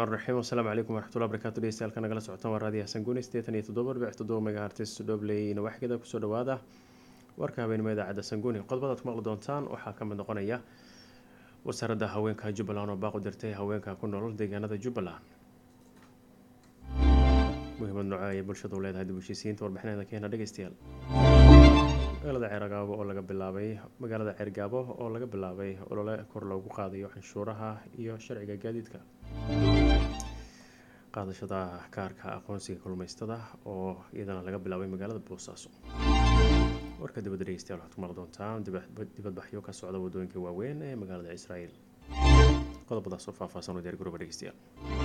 raxmaan raxiim asalaamu calaykum waraxmatullahi barakaatu dhegeystayaal nagala socotaan waa raadiyaha sanguuni sideetan iyo toddoba dhibic toddoba megahertis dhobley nawaxgeeda kusoo dhawaada warka habeenimo idaacadda sanguuni qodobadaad ku maqli doontaan waxaa ka mid noqonaya wasaaradda haweenka jubbaland oo baaqu dirtay haweenka ku nool deegaanada jubbaland muhiimad nooco ayay bulshadu leedahay dib heshiisiyiinta warbixinada keena dhegeystayaal magaalada ceergaabo oo laga bilaabay magaalada ceergaabo oo laga bilaabay olole kor loogu qaadayo canshuuraha iyo sharciga gaadiidka qaadashada kaarka aqoonsiga kalluumeystada oo iyadana laga bilaabay magaalada boosaaso warka dibadda dhegeystayaal waxaad ku maqli doontaan dibadbaxyo ka socda waddooyinka waaweyn ee magaalada israel qodobadaas oo faahfaahsan oo diyaar garooba dhegeystayaal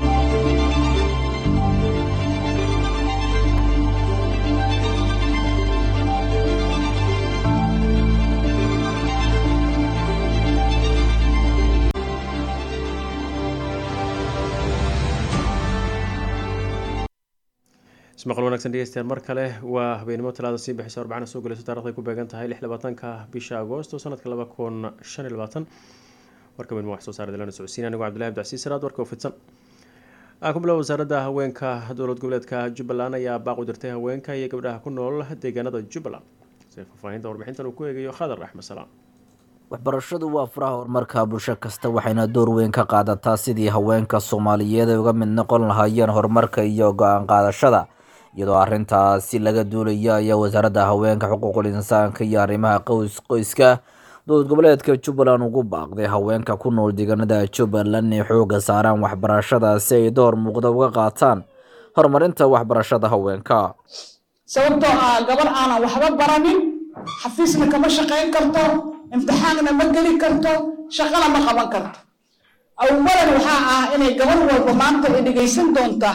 ismaqal wanagsan dhegeystayaal mar kale waa habeenimo talaada sii bixisa arbacana soo galayso taarikhday ku beegan tahay lix labaatanka bisha agoosto sanadka laba kun shan iyo labaatan warka habeenimo wax soo saara dalana socodsiin anigo cabdillahi abdicasiis salaad warka oo fidsan aan ku bilow wasaaradda haweenka dowlad goboleedka jubbaland ayaa baaq u dirtay haweenka iyo gabdhaha ku nool deegaanada jubbaland si faahfaahinta warbixintan uu ku eegayo khadar axmed salaam waxbarashadu waa furaha horumarka bulsho kasta waxayna door weyn ka qaadataa sidii haweenka soomaaliyeed ay uga mid noqon lahaayeen horumarka iyo go-aan qaadashada iyadoo arrintaasi laga duulaya ayaa wasaaradda haweenka xuquuqul insaanka iyo arrimaha qoys qoyska dowlad goboleedka jubbaland ugu baaqday haweenka ku nool deegaanada jubbaland inay xooga saaraan waxbarashada si ay door muuqda uga qaataan horumarinta waxbarashada haweenka sababtoo ah gabar aanan waxba baranin xafiisna kama shaqayn karto imtixaanna ma geli karto shaqana ma qaban karto awalan waxaa ah inay gabar walba maanta ay dhegaysan doonta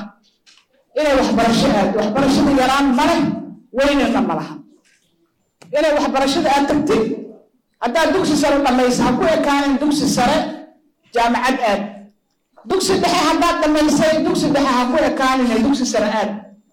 inay waxbarasho aado waxbarashada yaraan ma leh weynana ma laha inay waxbarashada aad tagtid haddaad dugsi sare dhamaysa ha ku ekaanin dugsi sare jaamacad aad dugsi dhexe haddaad dhamaysay dugsi dhexe ha ku ekaanin dugsi sare aad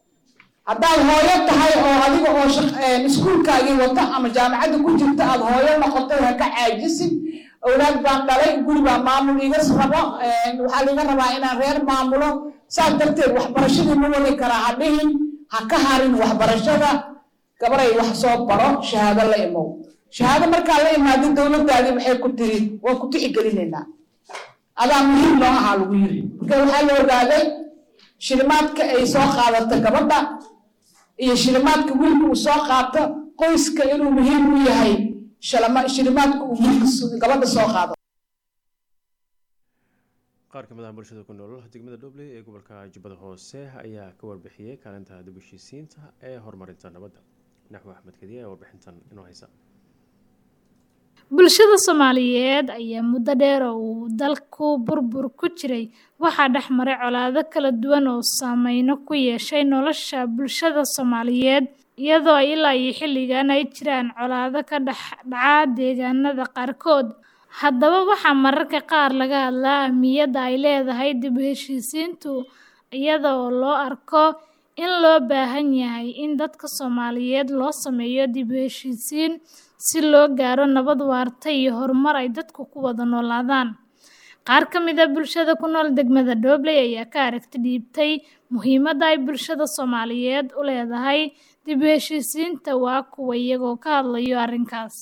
haddaad hooyo tahay oo adiga oo iskuulkaagii wata ama jaamacadda ku jirta aad hooyo noqotay ha ka caajisid awlaad baan dhalay guri baa maamul iga rabo waxaa liga rabaa inaan reer maamulo saas darteed waxbarashadii ma wadi karaa ha dhihin ha ka harin waxbarashada gabaray wax soo baro shahaado la imow shahaado markaa la imaado dowladaadii waxay ku tiri waan ku tixgelinaynaa adaa muhiim noo ahaa lagu yiri marka waxaa la ogaaday shilimaadka ay soo qaadato gabadha iyo shilimaadka wiilka uu soo qaato qoyska inuu muhiim u yahay shilimaadka uu wiilka gabadha soo qaado qaar ka mid ah bulshada ku nool degmada dhobley ee gobolka jubbada hoose ayaa ka warbixiyey kaalinta dib heshiisiinta ee horumarinta nabadda naxwi axmed kadiya ee warbixintan inoo haysa bulshada soomaaliyeed ayaa muddo dheer oo uu dalku burbur ku jiray waxaa dhex maray colaado kala duwan oo saameyno ku yeeshay nolosha bulshada soomaaliyeed iyadoo ilaa iyo xilligan ay jiraan colaado ka dhex dhaca deegaanada qaarkood haddaba waxaa mararka qaar laga hadlaa ahmiyadda ay leedahay dib u heshiisiintu iyada oo loo arko in loo baahan yahay in dadka soomaaliyeed loo sameeyo dib u heshiisiin si loo gaaro nabad waarta iyo horumar ay dadku ku wada noolaadaan qaar ka mid a bulshada ku nool degmada dhobley ayaa ka aragti dhiibtay muhiimadda ay bulshada soomaaliyeed u leedahay dib u heshiisiinta waa kuwa iyagoo ka hadlayo arrinkaas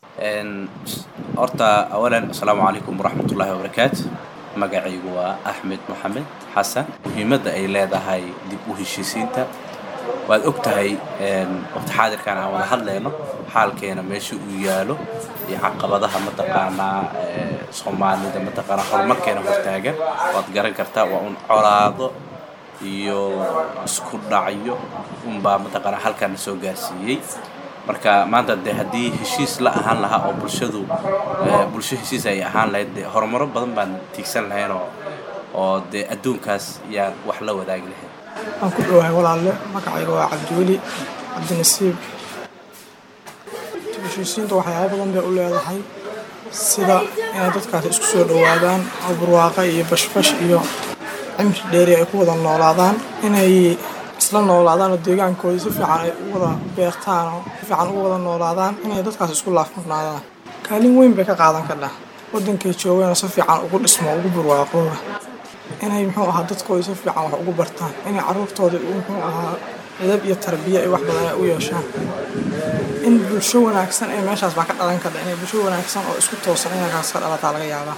horta awalan asalaamu calaykum waraxmatullaahi wabarakaatu magacaygu waa axmed maxamed xasan muhiimadda ay leedahay dib u heshiisiinta waad og tahay waqti xaadirkan aan wada hadlayno xaalkeena meesha uu yaalo iyo caqabadaha mataqaanaa soomaalida mataqaanaa horumarkeena hortaagan waad garan kartaa waa un colaado iyo isku dhacyo unbaa mataqaanaa halkaana soo gaarsiiyey marka maanta dee haddii heshiis la ahaan lahaa oo bulshadu bulsho heshiis ay ahaan lahayd dee horumaro badan baan tiigsan lahayn oo oo dee adduunkaas yaan wax la wadaagi lahayn waan ku dhowahay walaalle magacayga waa cabdiweli cabdinasiib heshiisiinta waxyaaba badan bay u leedahay sida inay dadkaasi isku soo dhowaadaan oo barwaaqa iyo bashbash iyo cimri dheeri ay ku wada noolaadaan inay isla noolaadaan oo deegaankooda si fiican ay u wada beertaan oo si fiican ugu wada noolaadaan inay dadkaas isku laafmurnaadaan kaalin weyn bay ka qaadan kadhaa waddankay joogeenoo si fiican ugu dhismo ugu barwaaqooba inay muxuu ahaa dadkooda si fiican wax ugu bartaan inay caruurtooda muxuu ahaa edab iyo tarbiya ay wax badan ay u yeeshaan in bulsho wanaagsan ee meeshaas baa ka dhalan karta inay bulsho wanaagsan oo isku toosan inay kaas ka dhalataa laga yaabaa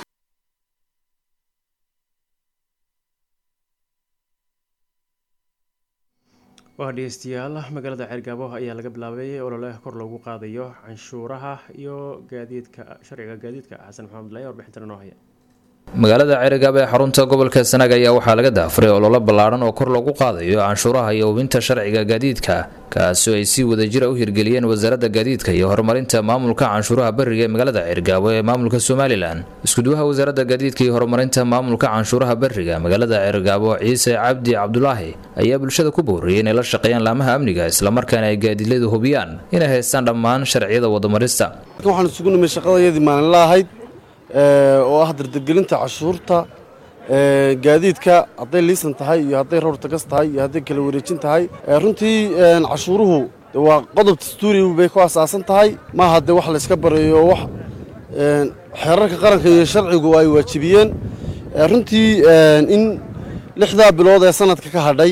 waa dhegeystayaal magaalada ceergaabo ayaa laga bilaabay olole kor loogu qaadayo canshuuraha iyo gaadiidka sharciga gaadiidka xasan maxamed laya warbixintan inoo haya magaalada ceerigaab ee xarunta gobolka sanaag ayaa waxaa laga daafuray ololo ballaaran oo kor loogu qaadayo canshuuraha iyo hubinta sharciga gaadiidka kaasoo ay si wadajira u hirgeliyeen wasaaradda gaadiidka iyo horumarinta maamulka canshuuraha bariga ee magaalada ceergaabo ee maamulka somalilan iskuduwaha wasaaradda gaadiidka iyo horumarinta maamulka canshuuraha bariga magaalada ceergaabo ciise cabdi cabdulaahi ayaa bulshada ku booriyey inay la shaqeeyaan laamaha amniga islamarkaana ay gaadiidladu hubiyaan inay haystaan dhammaan sharciyada wadamarista waxaan isugu nimay shaqadayadii maalinla ahayd oo ah dardargelinta cashuurta gaadiidka hadday liisan tahay iyo hadday rawr tagas tahay iyo hadday kala wareejin tahay runtii cashuuruhu waa qodob dastuuri bay ku asaasan tahay maaha dee wax layska bareeyo wax xeerarka qaranka iyo sharcigu ay waajibiyeen runtii in lixdaa bilood ee sanadka ka hadhay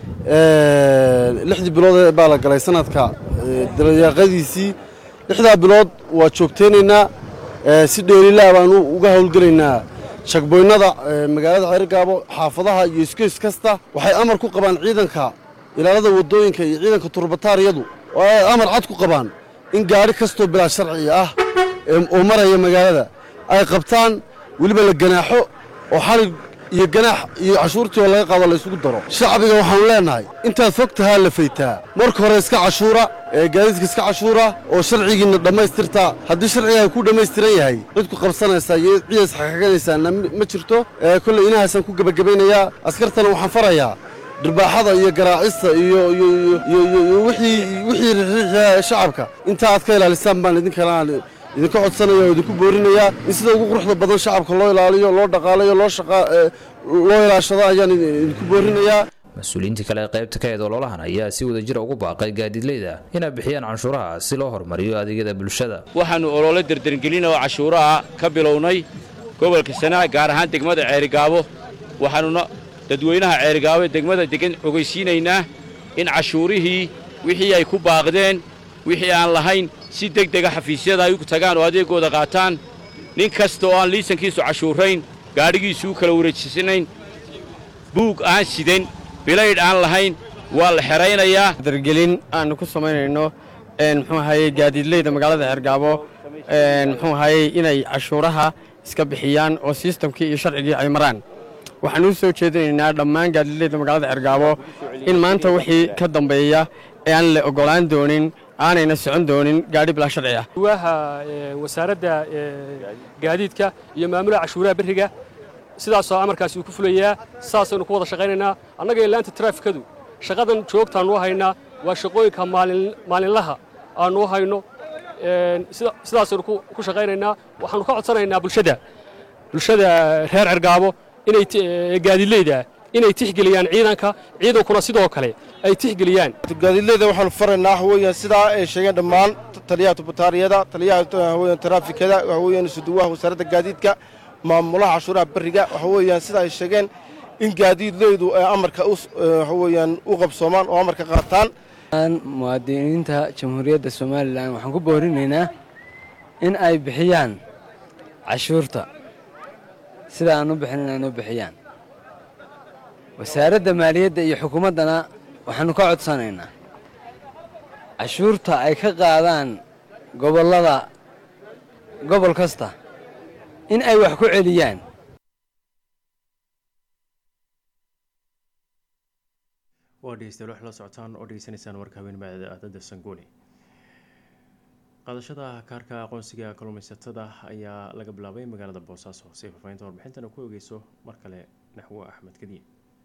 lixdii bilood baa la galay sanadka dabayaaqadiisii lixdaa bilood waa joogteynaynaa si dheelilaa baanu uga howlgelaynaa shagboynnada magaalada ceergaabo xaafadaha iyo iskeys kasta waxay amar ku qabaan ciidanka ilaalada waddooyinka iyo ciidanka turbataariyadu oo ay amar cad ku qabaan in gaadhi kastoo bilaa sharci ah oo maraya magaalada ay qabtaan weliba la ganaaxo oo xalig iyo ganaax iyo cashuurtii oo laga qaado la isugu daro shacbiga waxaanu leennahay intaad fog tahaa la faytaa marka hore iska cashuura ee gaadiidka iska cashuura oo sharcigiinna dhammaystirtaa haddii sharciga ku dhammaystiran yahay cid ku qabsanaysaa iyo ciidas xakaganaysaana ma jirto kolley inahaasaan ku gebagabaynayaa askartana waxaan farayaa dhirbaaxada iyo garaacista iyo wixii rixiixa shacabka intaa aad ka ilaalisaan baan idinkalaan idinka codsanaya oo idinku boorinayaa in sida ugu quruxda badan shacabka loo ilaaliyo loo dhaqaalayo loo loo ilaashado ayaan idinku boorinayaa mas-uuliyiintii kale ee qaybta ka eed ololahan ayaa si wadajira ugu baaqay gaadiidleyda inay bixiyaan canshuuraha si loo horumariyo adeegyada bulshada waxaannu olole dardargelina oo cashuuraha ka bilownay gobolka sanaag gaar ahaan degmada ceerigaabo waxaannuna dadweynaha ceerigaabo ee degmada degan ogeysiinaynaa in cashuurihii wixii ay ku baaqdeen wixii aan lahayn si deg dega xafiisyada ay u tagaan oo adeegooda qaataan nin kasta oo aan liisankiisu cashuurayn gaadhigiisu u kala wareejisanayn buug aan sidan bilaydh aan lahayn waa la xeraynayaa dargelin aanu ku samaynayno muxuu ahayey gaadiidleyda magaalada ceergaabo muxuu ahayey inay cashuuraha iska bixiyaan oo sistamkii iyo sharcigii ay maraan waxaan u soo jeedinaynaa dhammaan gaadiidleyda magaalada ceergaabo in maanta wixii ka dambeeya ee aan la ogolaan doonin aanayna socon doonin gaadhi bilaa sharci ah waaha wasaaradda gaadiidka iyo maamulaha cashuuraha berriga sidaasoo amarkaasi uu ku fulayaa saasaynu ku wada shaqaynaynaa annaga ilaanta taraafikadu shaqadan joogtaannu haynaa waa shaqooyinka maalinlaha aannu hayno sidaasaynu ku shaqaynaynaa waxaannu ka codsanaynaa bulshada bulshada reer cergaabo inay gaadiidleyda inay tixgeliyaan ciidanka ciidankuna sidoo kale ay tixgeliyaan gaadiidleyda waxaanu faraynaa waxa weeyaan sidaa ay sheegeen dhammaan taliyaha tubataariyada taliyaha waxa weeyaan taraafikada waxa weeyaan suduwaha wasaaradda gaadiidka maamulaha cashuuraha beriga waxa weeyaan sida ay sheegeen in gaadiidleydu ay amarka waxa weeyaan u qabsoomaan oo amarka qaataan muwaadiniinta jamhuuriyadda somalilan waxaan ku boorinaynaa in ay bixiyaan cashuurta sida aan u bixin inay noo bixiyaan wasaaradda maaliyadda iyo xukuumaddana waxaannu ka codsanaynaa cashuurta ay ka qaadaan gobollada gobol kasta in ay wax ku celiyaan waa dhegeystayaal wax la socotaan oo dhegeysanaysaan warka haweenimada aadada sangooni qaadashada kaarka aqoonsiga kalluumaysatada ayaa laga bilaabay magaalada boosaaso si ay faafahinta warbixintana ku ogeyso mar kale naxwo axmed kadiye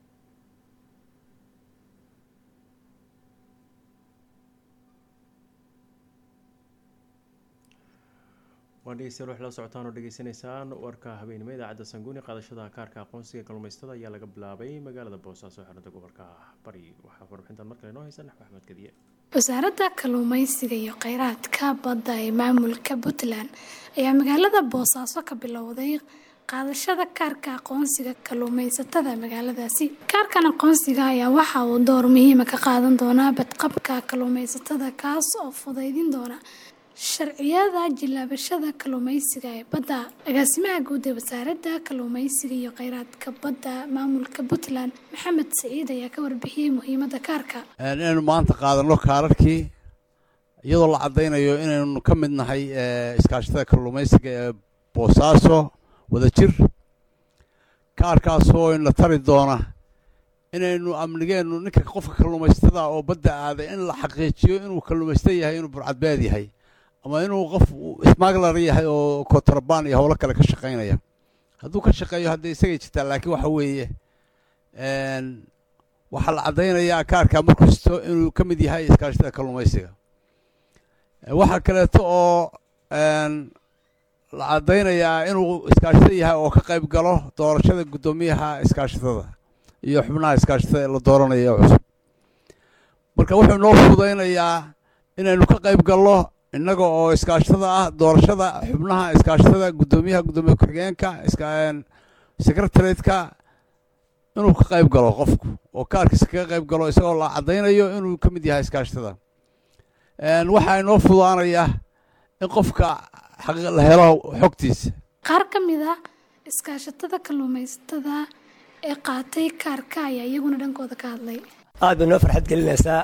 waa dhegeystayaal wax la socotaan oo dhegeysanaysaan warka habeenimo idaacadda sanguuni qaadashada kaarka aqoonsiga kalluumaysatada ayaa laga bilaabay magaalada boosaaso xarunta gobolka bari waxaa warbixintan mar kale noo haysa naxwo axmed kadiye wasaaradda kalluumaysiga iyo kheyraadka badda ee maamulka puntland ayaa magaalada boosaaso ka bilowday qaadashada kaarka aqoonsiga kalluumaysatada magaaladaasi kaarkan aqoonsiga ayaa waxa uu door muhiima ka qaadan doonaa badqabka kalluumaysatada kaas oo fudaydin doona sharciyada jilaabashada kalluumaysiga ee badda agaasimaha guud ee wasaaradda kalluumaysiga iyo kheyraadka badda maamulka puntland maxamed saciid ayaa ka warbixiyey muhiimadda kaarka inaynu maanta qaadanno kaararkii iyadoo la caddaynayo inaynu ka mid nahay iskaashatada kalluumaysiga ee boosaaso wada jir kaarkaasoo ina tari doona inaynu amnigeennu ninka qofka kalluumaysatada oo badda aaday in la xaqiijiyo inuu kalluumaysta yahay inuu burcadbeed yahay ama inuu qof smuggler yahay oo kontrabaan iyo howlo kale ka shaqaynaya hadduu ka shaqeeyo hadday isagay jirtaa laakiin waxa weeye waxaa la caddaynayaa kaarka markasto inuu ka mid yahay iskaashatada kalluumaysiga waxaa kaleeto oo la caddaynayaa inuu iskaashatada yahay oo ka qayb galo doorashada guddoomiyaha iskaashatada iyo xubnaha iskaashatada ee la dooranayo ee cusub marka wuxuu noo fudaynayaa inaynu ka qayb galno innaga oo iskaashatada ah doorashada xubnaha iskaashatada guddoomiyaha guddoomiye ku-xigeenka secretariatka inuu ka qayb galo qofku oo kaarkiisa kaga qayb galo isagoo la caddaynayo inuu ka mid yahay iskaashatada waxaa inoo fudaanaya in qofka la helo xogtiisa qaar ka mid a iskaashatada kalluumaysatada ee qaatay kaarka ayaa iyaguna dhankooda ka hadlay aad bay noo farxad gelinaysaa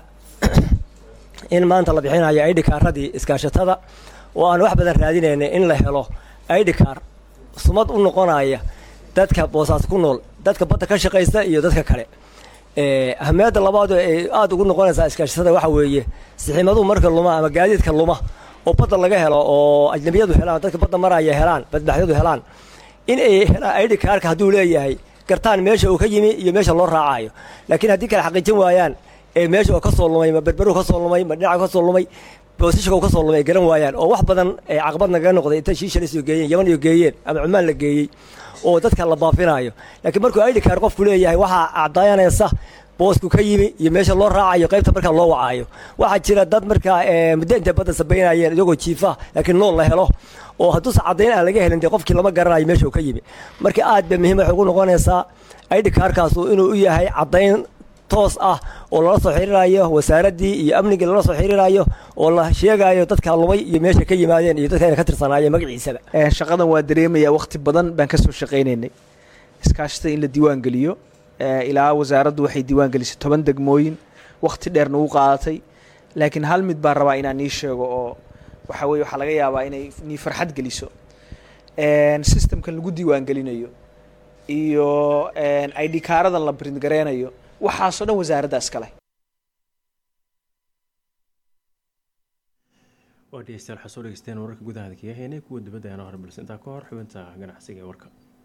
in maanta la bixinayo aidhikaaradii iskaashatada oo aan wax badan raadinaynay in la helo aidhikaar sumad u noqonaya dadka boosaas ku nool dadka badda ka shaqaysta iyo dadka kale ahmiyadda labaad ay aada ugu noqonaysaa iskaashatada waxa weeye siximaduhu marka luma ama gaadiidka luma oo badda laga helo oo ajnabiyadu helaan dadka badda maraya helaan badbaxyadu helaan in ay helaan aidhikaarka hadduu leeyahay gartaan meesha uu ka yimi iyo meesha loo raacayo laakiin haddii kale xaqiijin waayaan ee meesha oo ka soo lumay ma berberu ka soo lumay ma dhinaca ka soo lumay boosishka uu ka soo lumay garan waayaan oo wax badan ee caqabad nagaga noqday inta shiishan isoo geeyeen yaman iyo geeyeen ama cumaan la geeyey oo dadka la baafinayo laakiin markuu aidhikaar qofku leeyahay waxaa caddayanaysa boosku ka yimi iyo meesha loo raacayo qaybta markaa loo wacaayo waxaa jira dad markaa muddo intay badda sabaynayeen iyagoo jiifa laakiin nool la helo oo hadduusa caddayn aan laga helin dee qofkii lama garanayo meesha uu ka yimi marka aad bay muhiim waxay ugu noqonaysaa aidhikaarkaasu inuu u yahay caddayn toos ah oo lala soo xiriirayo wasaaraddii iyo amnigii lala soo xiriirayo oo la sheegayo dadka lumay iyo meesha ka yimaadeen iyo dadka ina ka tirsanaayeen magaciisaba shaqadan waa dareemaya wakhti badan baan ka soo shaqaynaynay iskaashatada in la diiwaan geliyo ilaa wasaaraddu waxay diiwaan gelisay toban degmooyin wakhti dheerna u qaadatay laakiin hal mid baan rabaa inaan nii sheego oo waxa weye waxaa laga yaabaa inay nii farxad geliso systemkan lagu diiwaan gelinayo iyo idhikaaradan la print gareynayo waxaasoo dhan wasaaradda iskale waa dhegeystayaal waxaa soo dhegeysteen wararka gudaha kaga heynay kuwa dibadda ayaan horbalse intaa ka hor xubinta ganacsiga ee warka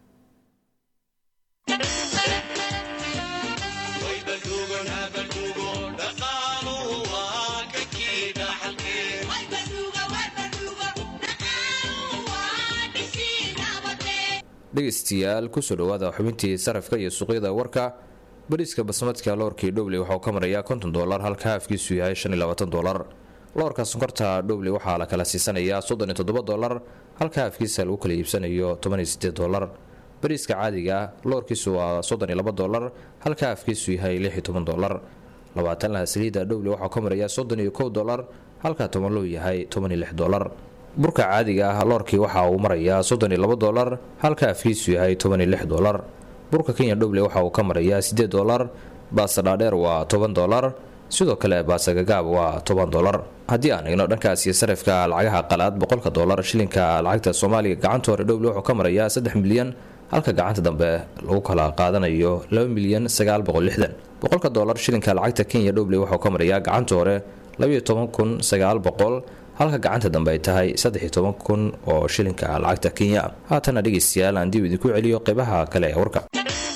dhegeystayaal kusoo dhawaada xubintii sarafka iyo suuqyada warka bariiska basmadka loorkii dhowley waxauu ka marayaa konton dolar halka haafkiisu yahay shan iyo labaatan dolar loorka sonkorta dhowley waxaa la kala siisanayaa soddon iyo toddoba dolar halka haafkiisa lagu kala iibsanayo toban iyo sideed dolar bariiska caadiga loorkiisu waa soddon iyo laba dolar halka haafkiisu yahay lix iyo toban dolar labaatan laha saliida dhowley waxauu ka marayaa soddon iyo kow dolar halka toban loo yahay toban iyo lix dolar burka caadiga ah loorkii waxa uu marayaa soddon iyo labo dolar halka afkiisu yahay toban iyo lix dolar burka kenya dhowley waxa uu ka marayaa siddeed dolar baasa dhaadheer waa toban dolar sidoo kale baasa gagaab waa toban dolar haddii aan eegno dhankaas iyo sarifka lacagaha qalaad boqolka dolar shilinka lacagta soomaaliga gacanta hore dhowley wuxuu ka marayaa saddex milyan halka gacanta dambe lagu kala qaadanayo laba milyan sagaal boqol lixdan boqolka dolar shilinka lacagta kenya dhowley wuxuu ka marayaa gacanta hore labayo toban kun sagaal boqol halka gacanta dambe ay tahay saddex-iyo toban kun oo shilinka lacagta kenya haatana dhegeystayaal aan dib idinku celiyo qeybaha kale ee warka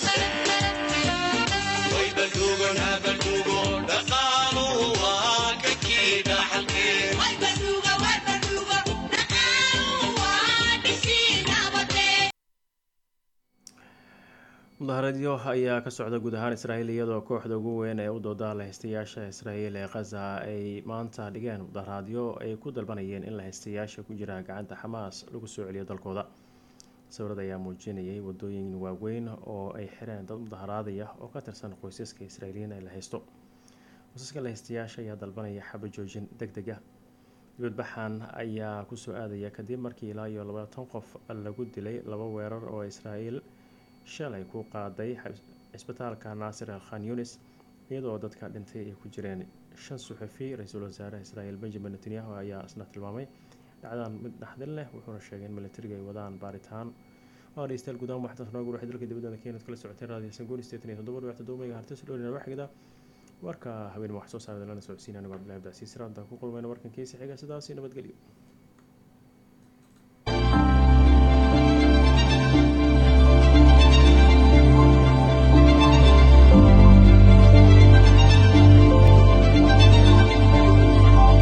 mudaharaadyo ayaa ka socda guud ahaan israa'iil iyadoo kooxda ugu weyn ee u dooda lahaystayaasha israa'iil ee khaza ay maanta dhigeen mudaharaadyo ay ku dalbanayeen in lahaystayaasha ku jira gacanta xamaas lagu soo celiyo dalkooda sawirada ayaa muujinayay wadooyin waaweyn oo ay xireen dad mudaharaadaya oo ka tirsan qoysaska israa'iiliyiin ee la haysto qoysaska la haystayaasha ayaa dalbanaya xaba joojin deg deg ah dibadbaxan ayaa kusoo aadaya kadib markii ilaa iyo labaatan qof lagu dilay laba weerar oo israa'iil shalay ku qaaday cisbitaalka naasir al khan yunis iyadoo dadka dhintay ay ku jireen shan suxufi ra-iisul wasaare israa'iil benjamin netanyahu ayaa isna tilmaamay dhacdaan mid dhaxdin leh wuxuuna sheegay in militariga ay wadaan baaritaan waa dhegeystayaal gudahaan waxaa noogu waxay dalka dibadda keenad kala socotay raadiyo sangooni sideetan iyo toddoba dhibicta doomayga hartis dhowrina waxgida warka habeen wax soo saarada lana socodsiin anigo cabdillahi abdicasiis raanta ku kulmayna warkan kiisa xiga sidaasi nabadgelyo